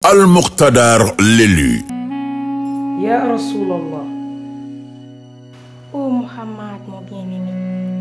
Al Muqtadar l'élu Ya Rasulallah. Ô Muhammad, mon bien-aimé,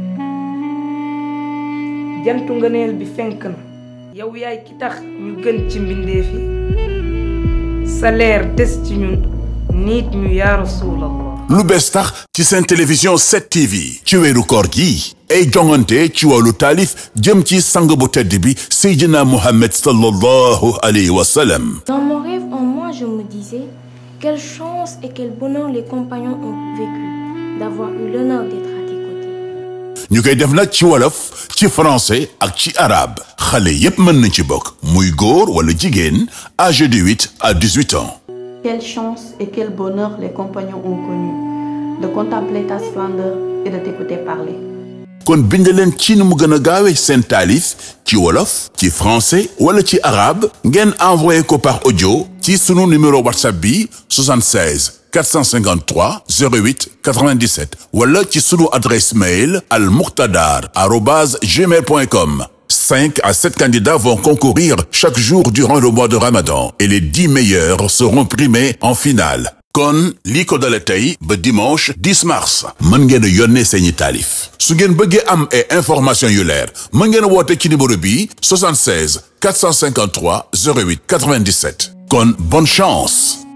jantu ngëneel bi fenk na. yow yaay ki tax ñu gën ci mbindeef yi. sa leer des ci ñun. nit ñu ya Rasulallah. lu bees tax ci seen télévision 7TV ci weeru koor gi ay jongante ci wàllu taalif jëm ci sang bu tedd bi Seydina Mohamed sallallahu alayhi wa sallam dans mon rêve en moi, je me disais quelle chance et quel bonheur les compagnons ont vécu d'avoir eu l'honneur d'être à tes côtés. ñu koy def nag ci wolof ci français ak ci arabe xale yépp mën nañ ci bokk muy góor wala jigéen âgé de 8 à 18 ans Quelle chance et quel bonheur les compagnons ont connu de contempler ta splendeur et de t'écouter parler. kon bind leen ci ni mu gën a gaawe seen taalif ci wolof ci français wala ci arabe ngeen envoyé ko par audio ci sunu numéro whatsapp bi 76 453 08 97 wala ci sunu adresse mail al muqtadar arobase gmail point com 5 à 7 candidats vont concourir chaque jour durant le mois de Ramadan et les 10 meilleurs seront primés en finale. kon lii ko dale tey ba dimanche 10 mars mën ngeen a yónnee seeni taalif su ngeen bëggee am ay information yu leer mën ngeen a woote ci numéro bi 76 453 08 97 kon bonne chance